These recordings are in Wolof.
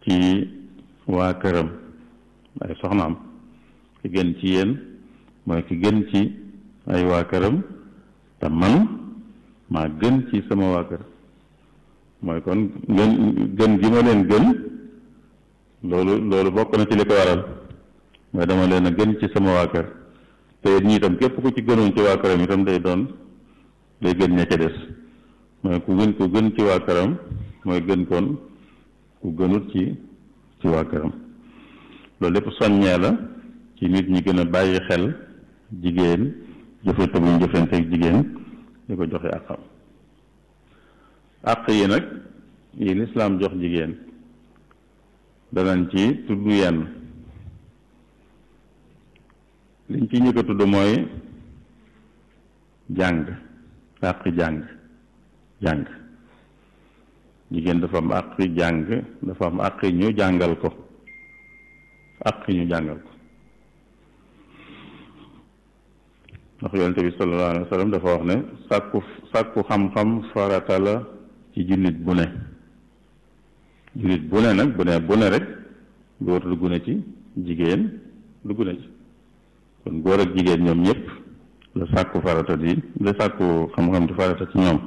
ci waa këram ay soxnaam ki gën ci yéen mooy ki gën ci ay waa këram te man maa gën ci sama waa kër mooy kon gën gën gi ma leen gën loolu loolu bokk na ci li ko waral mooy dama leen a gën ci sama waa kër te ñi itam képp ku ci gënoon ci waa këram itam day doon day gën ña ca des mooy ku gën ku gën ci waa këram mooy gën kon ku gënut ci ci waa këram loolu lépp soññee la ci nit ñi gën a bàyyi xel jigéen jëfante bu ñu jëfante ak jigéen di ko joxe àqam àq yi nag yi lislaam jox jigéen danañ ci tudd yenn liñ ci njëkk a tudd mooy jàng àq jàng jàng jigéen dafa am àq jàng dafa am àq ñu jàngal ko àq ñu jàngal ko ndax yonente bi sallallahu alayhi wa sallam dafa wax ne sàkku sàkku xam-xam farata la ci jullit bu ne jullit bu ne nag bu ne bu ne rek góor dugg na ci jigéen dugg na ci kon góor ak jigéen ñoom ñëpp la sàkku farata di la sàkku xam-xam di farata ci ñoom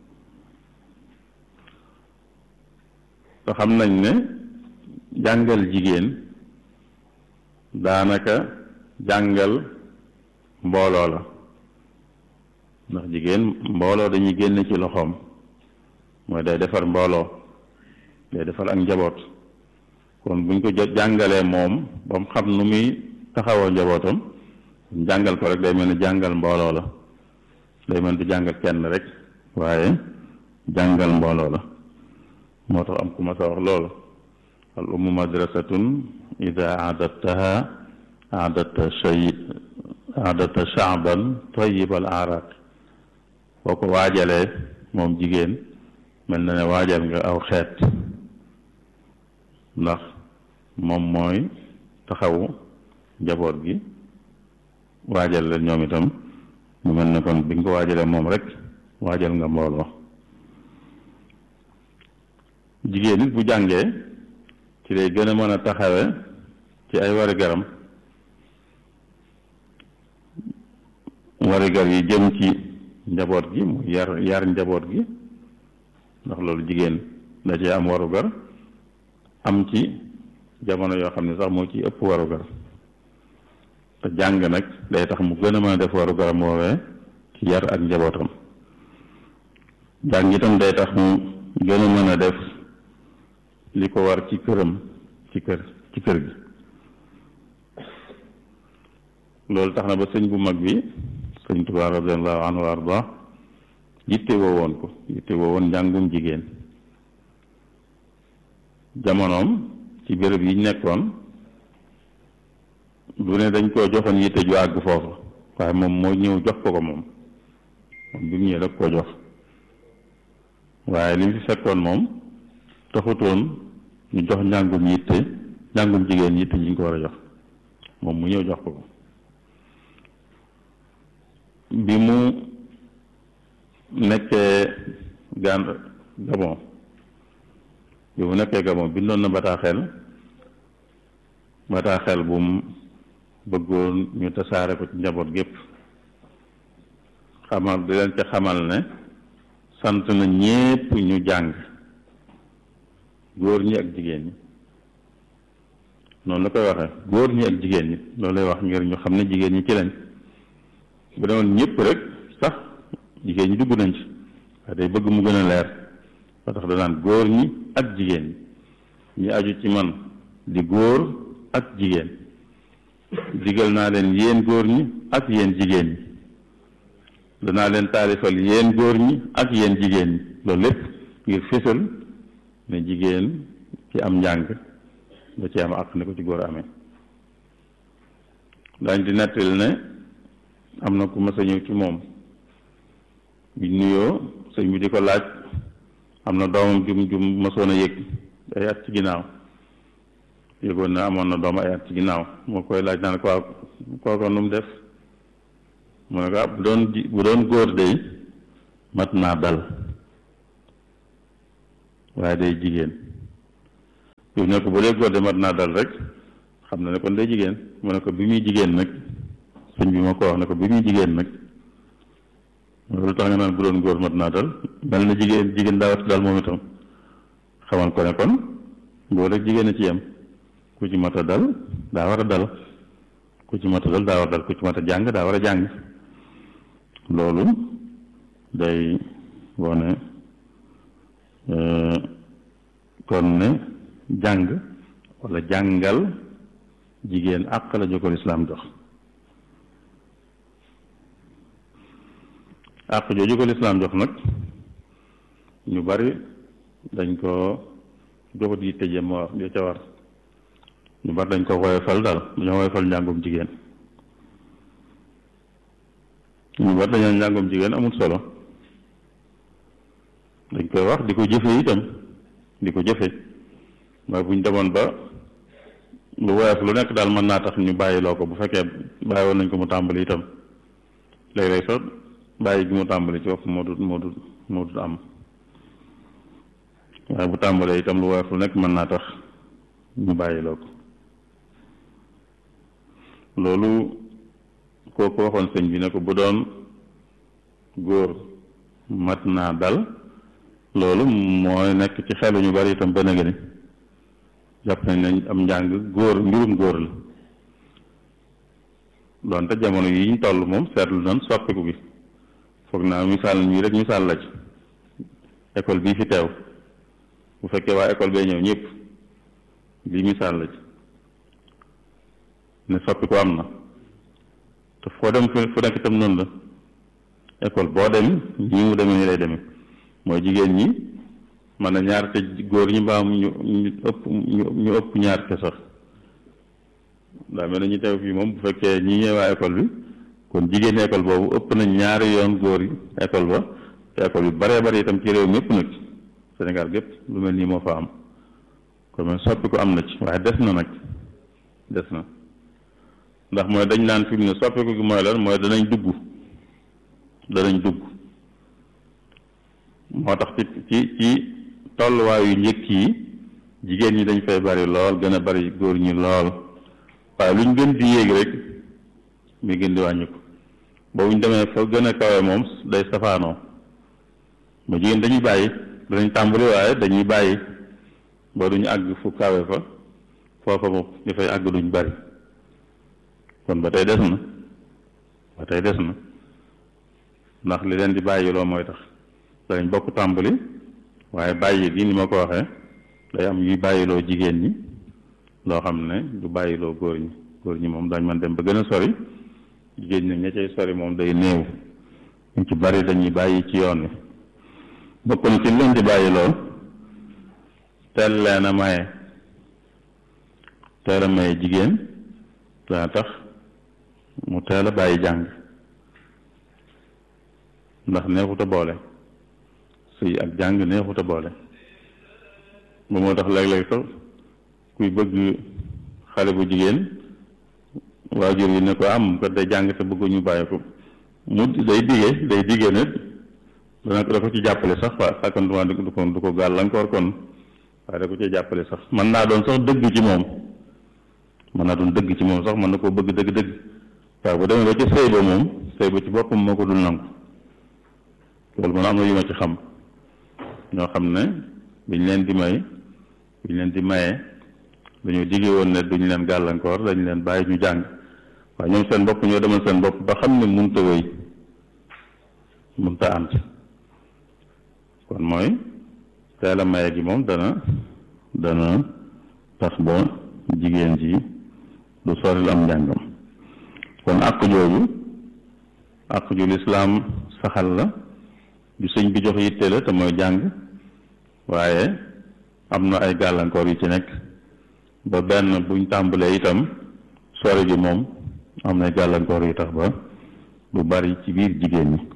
te xam nañ ne jàngal jigéen daanaka jàngal mbooloo la ndax jigéen mbooloo dañuy génn ci loxoom mooy day defar mbooloo day defar ak njaboot kon buñ ko jàngalee moom ba mu xam nu muy taxawoo njabootam jàngal ko rek day mel ni jàngal mbooloo la day mel ni jàngal kenn rek waaye jàngal mbooloo la moo tax am ku ma sa wax loolu al ummu madrasatun ida aadattaha aadatta shay aadatta shaaban tayyibal araq boo ko waajalee moom jigéen mel na ne waajal nga aw xeet ndax moom mooy taxawu njaboot gi waajal leen ñoom itam mu mel ne kon bi nga ko waajalee moom rek waajal nga mbooloo jigéen nit bu jàngee ci lay gën a mën a taxawe ci ay warigaram warigar yi jëm ci njaboot gi mu yar yar njaboot gi ndax loolu jigéen da cee am warugar am ci jamono yoo xam ne sax moo ci ëpp warugar te jàng nag day tax mu gën a mën a def warugaram woowee ci yar ak njabootam jàng itam day tax mu gën a mën a def li ko war ci këram ci kër ci kër gi loolu tax na ba sëñ bu mag bi sëñ Tuubaa radiyallaahu anhu wa arda yitte woo woon ko yitte woo woon njàngum jigéen jamonoom ci béréb yi nekkoon du ne dañ koo joxoon yitte ju àgg foofu waaye moom moo ñëw jox ko ko moom moom bi mu ñëwee rek koo jox waaye li mu fi fekkoon moom taxutoon ñu jox njàngum yitte njàngum jigéen yitte ji ñu ko war a jox moom mu ñëw jox ko ko bi mu nekkee gaan Gabon bi mu nekkee Gabon bindoon na bataaxel bataaxel bu mu bëggoon ñu tasaare ko ci njaboot gépp xamal di leen ca xamal ne sant na ñépp ñu jàng góor ñi ak jigéen ñi noonu la koy waxee góor ñi ak jigéen ñi loolu lay wax ngir ñu xam ne jigéen ñi ci lañ bu demoon ñëpp rek sax jigéen ñi dugg nañ ci waaye day bëgg mu gën a leer ba tax danaan góor ñi ak jigéen ñi ñi aju ci man di góor ak jigéen digal naa leen yéen góor ñi ak yéen jigéen ñi danaa leen taalifal yéen góor ñi ak yéen jigéen ñi loolu lépp ngir fésal ne jigéen ci am njàng da ci am àq ni ko ci góor amee dañ di nettali ne am na ku mas a ñëw ci moom bi nuyoo sëñ bi di ko laaj am na doomam jum jum masoon a yëg ay at ci ginnaaw yëgoon na amoon na doom ay at ci ginnaaw moo koy laaj naan ko waaw kooko nu mu def mu ne ko ah bu doon bu doon góor day mat naa dal waaye day jigéen yow ne ko bu dee góor de mat naa dal rek xam na ne kon day jigéen mu ne ko bi muy jigéen nag sëñ bi moo ko wax ne ko bi muy jigéen nag loolu tax nga naan bu doon góor mat naa dal mel na jigéen jigéen daa wat dal moom itam xamal ko ne kon góor rek jigéen a ci yem ku ci mat a dal daa war a dal ku ci mat a dal daa war a dal ku ci mat a jàng daa war a jàng loolu day wone kon ne jàng walla jàngal jigéen àq la jo ko lislaam jox àq jooju ko lislaam jox nag ñu bari dañ ko joxut yi tëje ma war jo ca war ñu bari dañ ko woyofal daal dañoo woyofal njàngum jigéen ñu bari dañoo njàngum jigéen amul solo dañ koy wax di ko jëfe itam di ko jëfe mooy bu ñu demoon ba lu woyof lu nekk daal mën naa tax ñu bàyyiloo ko bu fekkee bàyyi woon nañ ko mu tàmbali itam léeg-léeg sax bàyyi gi mu tàmbali ci bopp moo dut moo dut moo dut am waaye bu tàmbalee itam lu woyof lu nekk mën naa tax ñu bàyyiloo ko loolu kooku waxoon sëñ bi ne ko bu doon góor mat naa dal loolu mooy nekk ci xelu ñu bari itam ba nga ni jàpp nañ nañ am njàng góor mbirum góor la doonte jamono yi ñu toll moom seetlu nañ soppiku gi foog naa misaal ñii rek misaal la ci école bii fi teew bu fekkee waa école bee ñëw ñëpp lii misaal la ci ne soppiku am na te foo dem fu nekk itam noonu la école boo dem ñi mu demee ni lay demee mooy jigéen ñi man na ñaar te góor ñi mbaam ñu ñu ëpp ñu ëpp ñaar te sax daa mel na ñu teew fii moom bu fekkee ñi ñëw waa école bi kon jigéen école boobu ëpp nañ ñaari yoon góor yi école ba te école bi baree bari itam ci réew mépp nag Sénégal gépp lu mel nii moo fa am kon man soppi ko am na ci waaye des na nag des na ndax mooy dañ naan fi mu ne soppiku gi mooy lan mooy danañ dugg danañ dugg moo tax ci ci ci tolluwaayu njëkk yi jigéen ñi dañ fay bari lool gën a bari góor ñi lool waaye lu ñu gën di yéeg rek muy gën di wàññi ko boobu ñu demee fa gën a kawe moom day safaanoo ba jigéen dañuy bàyyi danañ tàmbali waaye dañuy bàyyi ba duñu àgg fu kawe fa foofa moom ñu fay àgg duñ bari kon ba tey des na ba tey des na ndax li leen di bàyyiloo mooy tax danañ bokk tàmbali waaye bàyyi gi ni ma ko waxee day am yuy bàyyiloo jigéen ñi loo xam ne du bàyyiloo góor ñi góor ñi moom dañ man dem ba gën a sori jigéen ñi ña cay sori moom day néew ñu ci bari dañuy bàyyi ci yoon wi bokk na ci leen di bàyyiloo teel leen a maye teel a maye jigéen dana tax mu teel a bàyyi jàng ndax neexut a boole sëy ak jàng neexut a boole ba moo tax léeg-léeg sax kuy bëgg xale bu jigéen waajur yi ne ko am ko day jàng te bëgguñu bàyyi ko mu day digee day digee ne dana da ko ci jàppale sax waa sàkkantuma du ko du ko gàllankoor kon waaye da ko ci jàppale sax mën naa doon sax dëgg ci moom mën naa doon dëgg ci moom sax mën na koo bëgg dëgg-dëgg waaw bu demee ba ci sëy ba moom sëy ba ci boppam moo ko dul nangu loolu man am na yu ma ci xam ñoo xam ne biñ leen di may biñ leen di maye dañoo digge woon ne duñ leen gàllankoor dañ leen bàyyi ñu jàng waaye ñoom seen bopp ñoo demal seen bopp ba xam ne munta wéy munta ànd kon mooy teel a maye gi moom dana dana tax ba jigéen ji du soril am njàngam kon àq jooju àq ju lislaam saxal la ju sëñ bi jox yitte la te mooy jàng waaye am na ay gàllankoor yu ci nekk ba benn buñ tàmbalee itam sori ji moom am na ay gàllankoor yu tax ba du bari ci biir jigéen ñi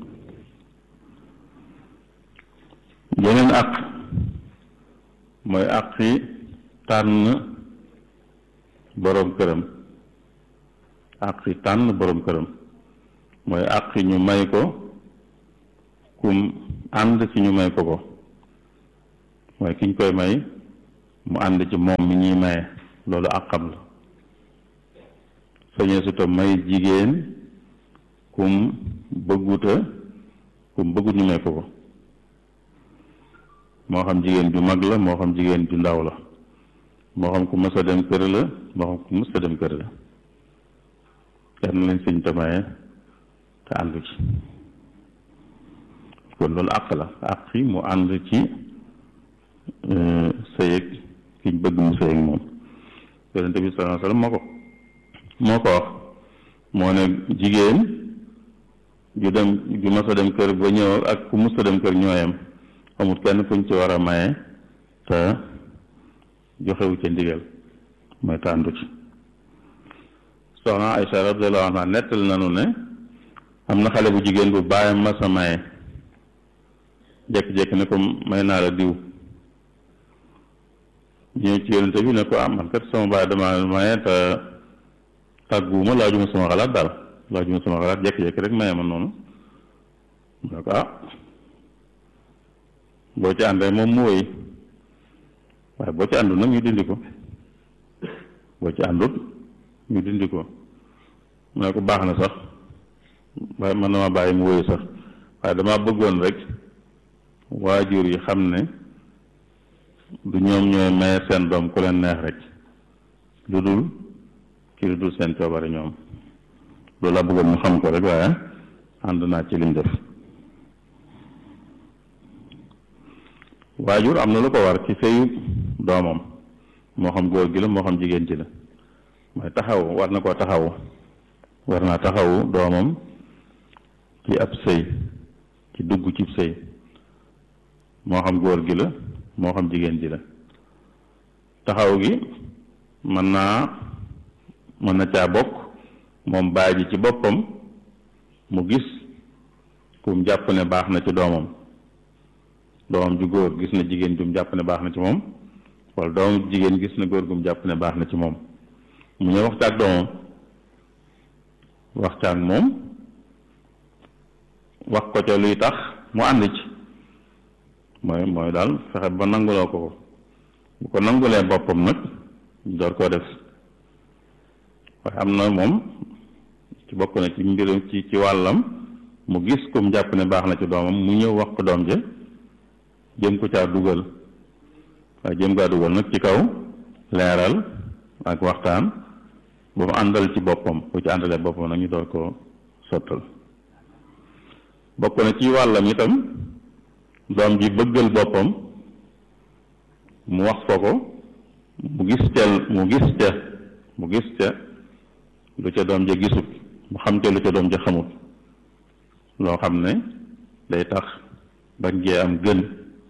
yeneen àq mooy àqi tànn boroom këram àqi tànn boroom këram mooy àqi ñu may ko kum ànd ci ñu may ko ko mooy kiñ koy may mu ànd ci moom mi ñuy maye loolu àqam la sañee su tam may jigéen kum bëgguta kum bëggut ñu may ko ko moo xam jigéen ju mag la moo xam jigéen ju ndaw la moo xam ku mës a dem kër la moo xam ku mës a dem kër la kenn lañ sëñ te maye te àndu ci kon loolu àq la àq yi mu ànd ci sëyëg kiñ bëgg mu sëyëg moom yonente bi sallallahu alayhi wasallam moo ko moo ko wax moo ne jigéen ju dem ju mas a dem kër ba ñëw ak ku mus a dem kër ñooyam amul kenn kuñ ci war a maye te joxewu ca ndigal mooy tàndu ci soxna Aysa radiyallahu anha nettal nanu ne am na xale bu jigéen bu bàyyam mas a maye jekki-jekki ne ko may naa la diw ñëw ci yonente bi ne ko ah man kat sama baay dama maye te tàgguwuma laajuma sama xalaat daal laajuma sama xalaat jekki-jekki rek maye ma noonu mu ne ko ah boo ci àndee moom mu wéy waaye boo ci àndul nag ñu dindi ko boo ci àndul ñu dindi ko mu ne ko baax na sax waaye man dama bàyyi mu wéy sax waaye dama bëggoon rek waajur yi xam ne du ñoom ñooy maye seen doom ku leen neex rek lu dul ki lu dul seen coobare ñoom loolu laa bëggoon ñu xam ko rek waaye ànd naa ci liñ def waajur am na lu ko war ci sëyu doomam moo xam góor gi la moo xam jigéen ci la mooy taxaw war na koo taxawu war naa taxawu doomam ci ab sëy ci dugg ci sëy moo xam góor gi la moo xam jigéen ji la taxaw gi mën naa mën na caa bokk moom baay ji ci boppam mu gis kum jàpp ne baax na ci doomam doomam ju góor gis na jigéen jum jàpp ne baax na ci moom wala doomam jigéen gis na góor gum jàpp ne baax na ci moom mu ñëw wax ca ak doomam wax ca ak moom wax ko ca luy tax mu ànd ci mooy mooy daal fexe ba nanguloo ko ko bu ko nangulee boppam nag door koo def waaye am na moom ci bokk na ci mbirum ci ci wàllam mu gis kum jàpp ne baax na ci doomam mu ñëw wax ko doom ja jëm ko caa dugal waaye jëm kaa dugal nag ci kaw leeral ak waxtaan ba mu àndal ci boppam bu ci àndalee boppam nag ñu door koo sottal bokk na ci wàllam itam doom ji bëggal boppam mu wax ko ko mu gis ca mu gis ca mu gis ca lu ca doom ja gisut mu xam ca lu ca doom ja xamut loo xam ne day tax bañ gee am gën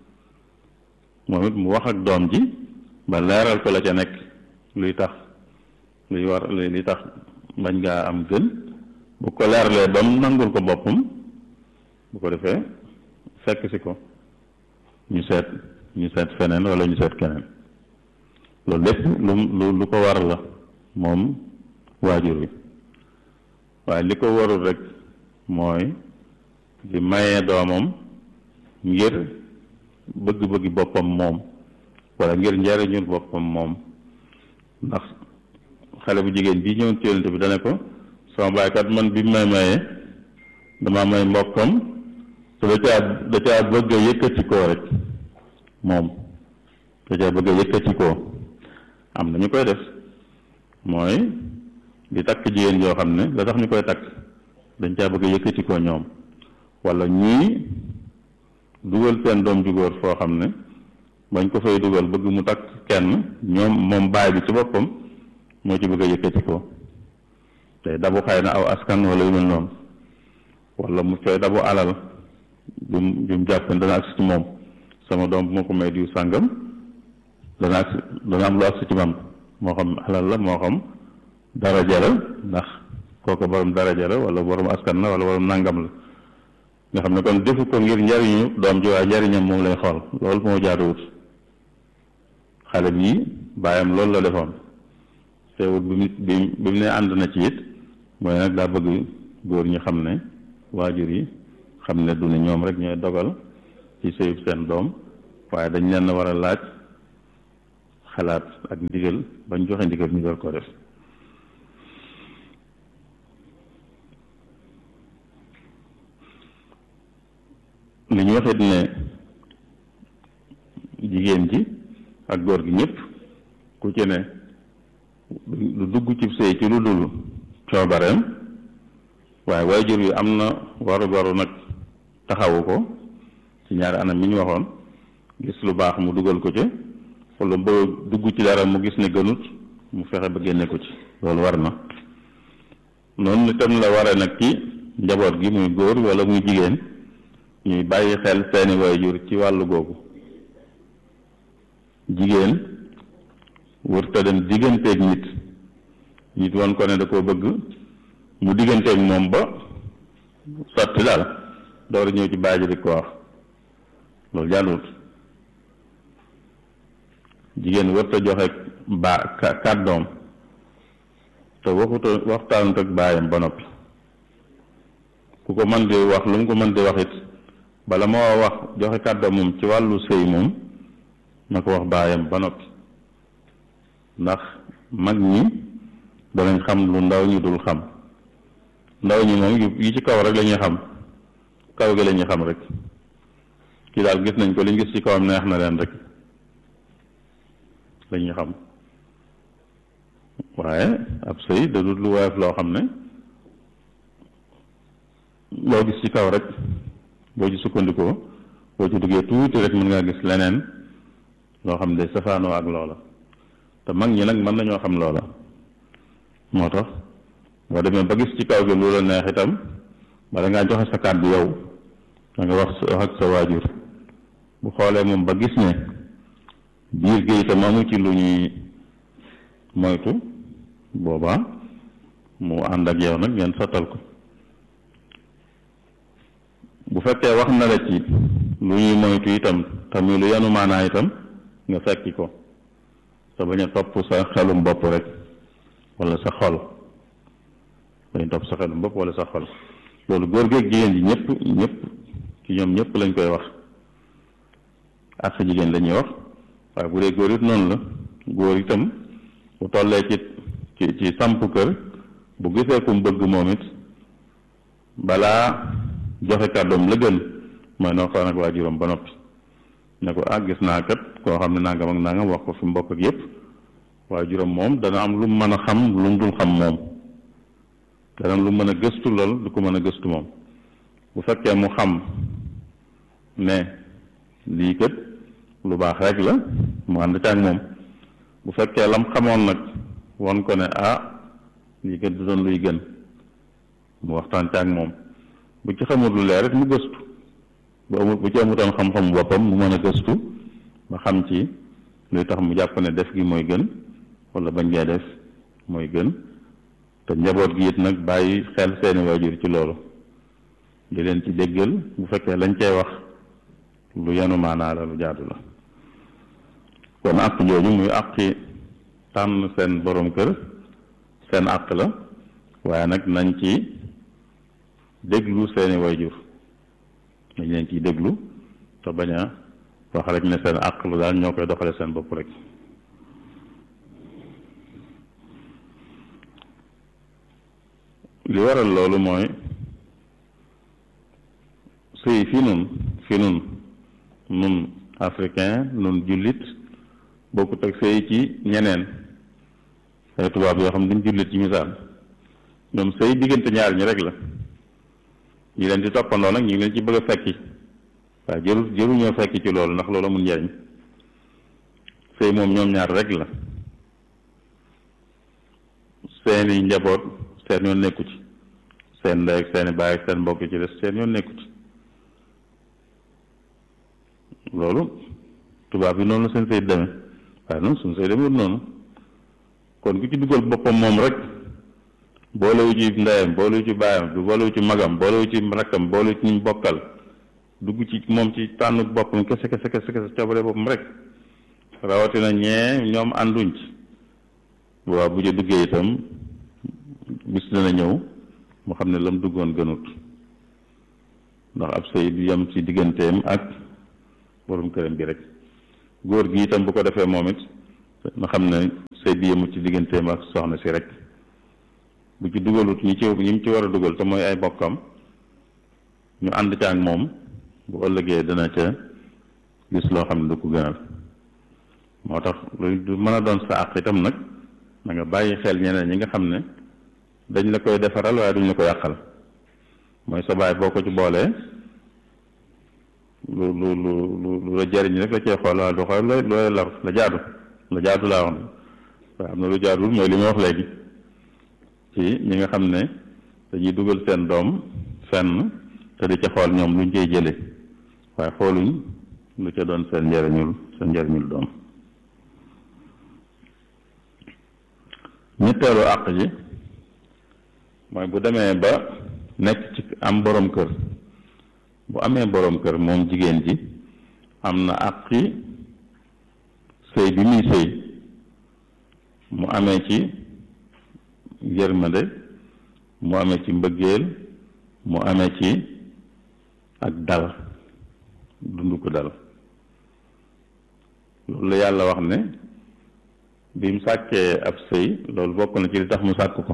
moom it mu wax ak doom ji ba leeral ko la ca nekk luy tax luy war luy tax bañ ngaa am gën bu ko leeralee ba mu nangul ko boppam bu ko defee fekk si ko ñu seet ñu seet feneen wala ñu seet keneen loolu lépp lu lu lu ko war la moom waajur wi waaye li ko warul rek mooy di mayee doomam ngir bëgg-bëggi boppam moom wala ngir njariñul boppam moom ndax xale bu jigéen bii ñëwoon ci yonent bi dane ko sama baaykat man bi may mayee dama may mbokkam te da caa da caa bëgg a yëkkati koo rek moom da caa bëgg a yëkkati koo am na ñu koy def mooy di takk jigéen yoo xam ne la tax ñu koy takk dañ caa bëgg a yëkkati koo ñoom wala ñii dugal seen doom ju góor foo xam ne bañ ko fay dugal bëgg mu takk kenn ñoom moom baay bi ci boppam moo ci bëgg a yëkkati ko tey dabu xëy na aw askan wala yu mel noonu wala mu coy dabu alal jum jum jàpp ne dana agsi ci moom sama doom bu ma ko may diw sàngam dana agsi dana am lu agsi ci man moo xam alal la moo xam daraja la ndax kooku borom daraja la wala borom askan la wala borom nàngam la nga xam ne kon defu ko ngir njariñu doom ji waaye njariñam moom lay xool loolu moo jaaduwut xale bii bàyyam loolu la defoon teewut bi mu bi bi mu ne ànd na ci it mooy nag daa bëgg góor ñi xam ne waajur yi xam ne du ne ñoom rek ñooy dogal ci sëyub seen doom waaye dañ leen war a laaj xalaat ak ndigal bañ joxe ndigal ñu door koo def li ñu waxit ne jigéen ji ak góor gi ñëpp ku ci ne lu dugg ci sëy ci lu dul coobareem waaye waajur yi am na waru waru nag taxawu ko ci ñaari anam mi ñu waxoon gis lu baax mu dugal ko ci wala ba dugg ci dara mu gis ne gënut mu fexe ba génne ko ci loolu war na noonu itam la ware nag ci njaboot gi muy góor wala muy jigéen ñuy bàyyi xel seeni waajur ci wàllu googu jigéen wërta dem digganteeg nit nit woon ko ne da koo bëgg mu digganteeg moom ba sotti daal door a ñëw ci baaji di ko wax loolu jàllut jigéen wërta joxe ba kàddoom te waxuta waxtaanut ak baayam ba noppi ku ko mën di wax lu mu ko mën di wax it bala moo wax joxe kàddoom moom ci wàllu sëy moom na ko wax baayam ba noppi ndax mag ñi danañ xam lu ndaw ñi dul xam ndaw ñi moom yi ci kaw rek la ñuy xam kaw gi la ñuy xam rek kii daal gis nañ ko liñ gis ci kawam neex na leen rek la ñuy xam waaye ab sëy da dul lu woyof loo xam ne loo gis ci kaw rek boo ci sukkandikoo boo ci duggee tuuti rek mën ngaa gis leneen loo xam ne safaanoo ak loola te mag ñi nag mën nañoo xam loola moo tax boo demee ba gis ci kaw gi lu la neex itam bala ngaa joxe sa kàddu yow da nga wax wax ak sa waajur bu xoolee moom ba gis ne biir gi itam amu ci lu ñuy moytu boobaa mu ànd ak yow nag ngeen sottal ko bu fekkee wax na la ci lu ñuy moytu itam tamit lu yanu maanaa itam nga fekki ko sa bañ a topp sa xelum bopp rek wala sa xol bañ a topp sa xelum bopp wala sa xol loolu góor geeg jigéen ji ñëpp ñëpp ci ñoom ñëpp lañ koy wax ak sa jigéen lañuy wax waaye bu dee góor it noonu la góor itam bu tollee ci ci ci samp kër bu gisee ku mu bëgg moom it balaa joxe kàddoom la gën mooy noo xaw nag waajuram ba noppi ne ko ah gis naa kat koo xam ne nangam ak nangam wax ko fi mbokk ak yépp waajuram moom dana am lu mu mën a xam lu mu dul xam moom dana am lu mën a gëstu lool du ko mën a gëstu moom bu fekkee mu xam ne lii kat lu baax rek la mu ànd ca ak moom bu fekkee lam xamoon nag won ko ne ah lii kat du doon luy gën mu waxtaan ca ak moom bu ci xamul lu leer rek mu gëstu bu amul bu ci amutoon xam-xam boppam mu mën a gëstu ba xam ci luy tax mu jàpp ne def gi mooy gën wala bañ gee def mooy gën te njaboot gi it nag bàyyi xel seeni waajur ci loolu di leen ci déggal bu fekkee lañ cey wax lu yanu maanaa la lu jaadu la kon àq jooju muy àqi tànn seen borom kër seen àq la waaye nag nañ ci déglu seeni waajur dañ leen ciy déglu te bañ a wax rek ne seen àq lu daal ñoo koy doxale seen bopp rek li waral loolu mooy sëy fi nun fi nun nun africain nun jullit bokkut ak sëy ci ñeneen ay tubaab yoo xam ne duñ jullit ci misaal ñoom sëy diggante ñaar ñi rek la ñi leen di toppandoo nag ñu ngi leen ci bëgg a fekki waaye jëru jëru ñoo fekki ci loolu ndax loolu amul njariñ sëy moom ñoom ñaar rek la seeni njaboot seen yoon nekku ci seen ndey ak seeni baay ak seen mbokk ci des seen yoon nekku ci loolu tubaab yi noonu la seen sëy demee waaye noonu suñu sëy demee noonu kon ku ci dugal boppam moom rek boolewu ci ndeyam boolewu ci baayam boolewu ci magam boolewu ci rakkam boolewu ci ñu bokkal dugg ci moom ci tànn boppam kese kese kese kese coobare boppam rek rawatina ñee ñoom ànduñ ci waaw bu ca duggee itam bis dana ñëw mu xam ne lam duggoon gënut ndax ab sëy du yem ci digganteem ak borom këram bi rek góor gi itam bu ko defee moom it na xam ne sëy bi yëmu ci digganteem ak soxna si rek bu ci dugalut ñi ci ñi mu ci war a dugal te mooy ay bokkam ñu ànd ca ak moom bu ëllëgee dana ca gis loo xam ne du ko gënal moo tax lu du mën a doon sa àq itam nag da nga bàyyi xel ñeneen ñi nga xam ne dañ la koy defaral waaye duñ la ko yàqal mooy sa baay boo ko ci boolee lu lu lu lu la jariñ rek la cee xool waaye du xool looy looy lar la jaadu la jaadu laa wax ne waaye am na lu jaadul mooy li ma wax léegi ci ñi nga xam ne dañuy dugal seen doom fenn te di ca xool ñoom luñ koy jële waaye xooluñ lu ca doon seen njariñul seen njariñul doom ñetteelu àq ji mooy bu demee ba nekk ci am borom kër bu amee borom kër moom jigéen ji am na àqi sëy bi muy sëy mu amee ci yërmande mu amee ci mbëggeel mu amee ci ak dal dund ko dal loolu la yàlla wax ne bi mu sàkkee ab sëy loolu bokk na ci li tax mu sàkk ko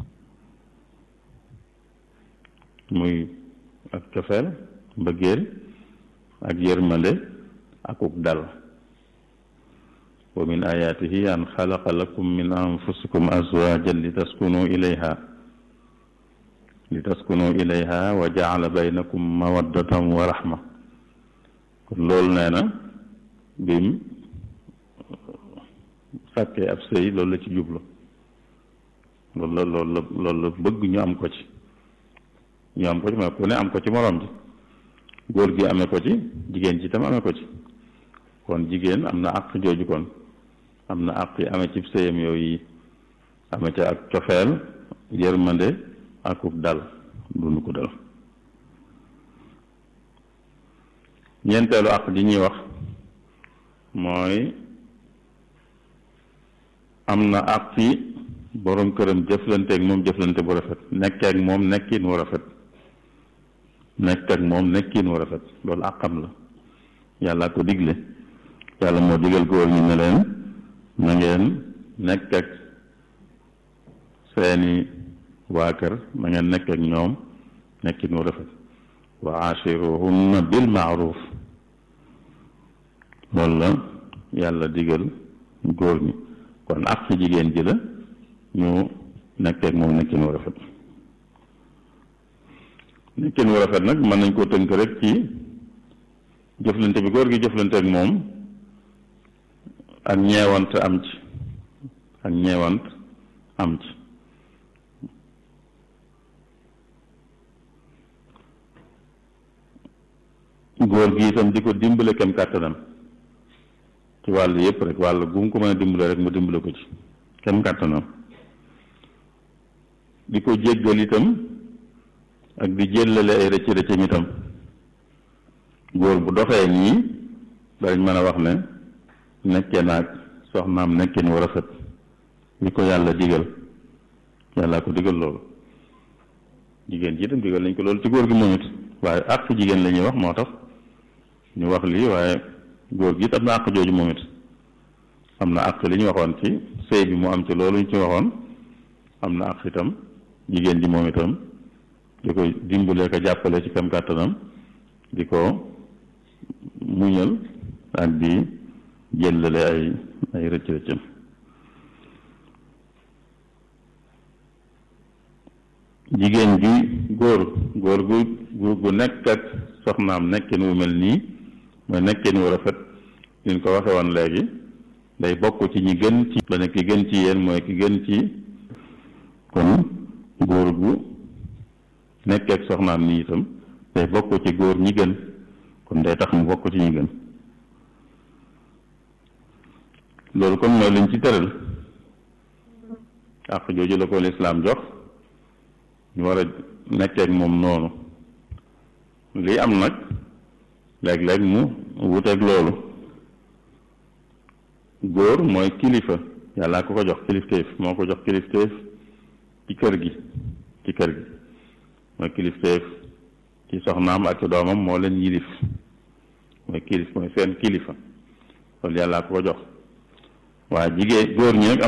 muy ak cofeel mbëggeel ak yërmande akuk dal wa min ayaatihi an xalaqa lakum min anfusikum azwajan li taskunu ilayha li taskunu ilayha wa jaala baynakum mawaddatan wa rahma kon loolu nee na bim sàkkee ab sëy loolu la ci jublu loolu la loolu la loolu la bëgg ñu am ko ci ñu am ko ci mooy ku ne am ko ci moroom ji góor gi amee ko ci jigéen ci itam amee ko ci kon jigéen am na àq jooju kon am na àq yi amee ci sëyam yooyu amee ca ak cofeel yërmande akuk dal dund ko dal ñeenteelu àq ji ñuy wax mooy am na àq yi borom këram jëflanteeg moom jëflante bu rafet nekkeek moom nekkin wu rafet nekk ak moom nekkin wu rafet loolu àqam la yàlla ko digle yàlla moo digal góor ñi ne leen na ngeen nekk ak seeni waa kër na ngeen nekk ak ñoom nekkin wu rafet wa ashiruhunna bil maaruf loolu la yàlla digal góor ñi kon àq jigéen ji la ñu nekk ak moom nekkin wu rafet nekkin wu rafet nag mën nañ koo tënk rek ci jëflante bi góor gi jëflante ak moom ak ñeewant am ci ak ñeewant am ci góor gi itam di ko dimbale kem kàttanam ci wàll yépp rek wàll gu mu ko mën a dimbale rek mu dimbale ko ci kem kàttanam di ko jéggal itam ak di jëllale ay rëcc rëccam itam góor bu doxee nii dañ mën a wax ne nekkee naag soxnaam nekkin wu rafet li ko yàlla digal yàlla ko digal loolu jigéen ji itam digal nañ ko loolu ci góor gi moom it waaye àq jigéen la ñuy wax moo tax ñu wax lii waaye góor gi it am na àq jooju moom it am na àq li ñu waxoon ci sëy bi mu am ci loolu ñu ci waxoon am na àq itam jigéen ji moom itam di ko dimbalee ko jàppale ci kam kàttanam di ko muñal ak di jëllale ay ay rëcc rëccam jigéen ji góor góor gu gu nekk ak soxnaam nekkin wu mel nii mooy nekkin wu rafet liñ ko waxe woon léegi day bokk ci ñi gën ci la ne ki gën ci yéen mooy ki gën ci kon góor gu nekk ak soxnaam nii itam day bokk ci góor ñi gën kon day tax mu bokk ci ñi gën loolu kon mooy liñ ci tëral àq jooju la ko lislaam jox ñu war a nekkee ak moom noonu lii am nag léeg-léeg mu wuteeg loolu góor mooy kilifa yàlla ko ko jox kilifteef moo ko jox kilifteef ci kër gi ci kër gi mooy kilifteef ci soxnaam ak ci doomam moo leen yilif mooy kilif mooy seen kilifa loolu yàlla ko ko jox waa jigéen góor ñi nag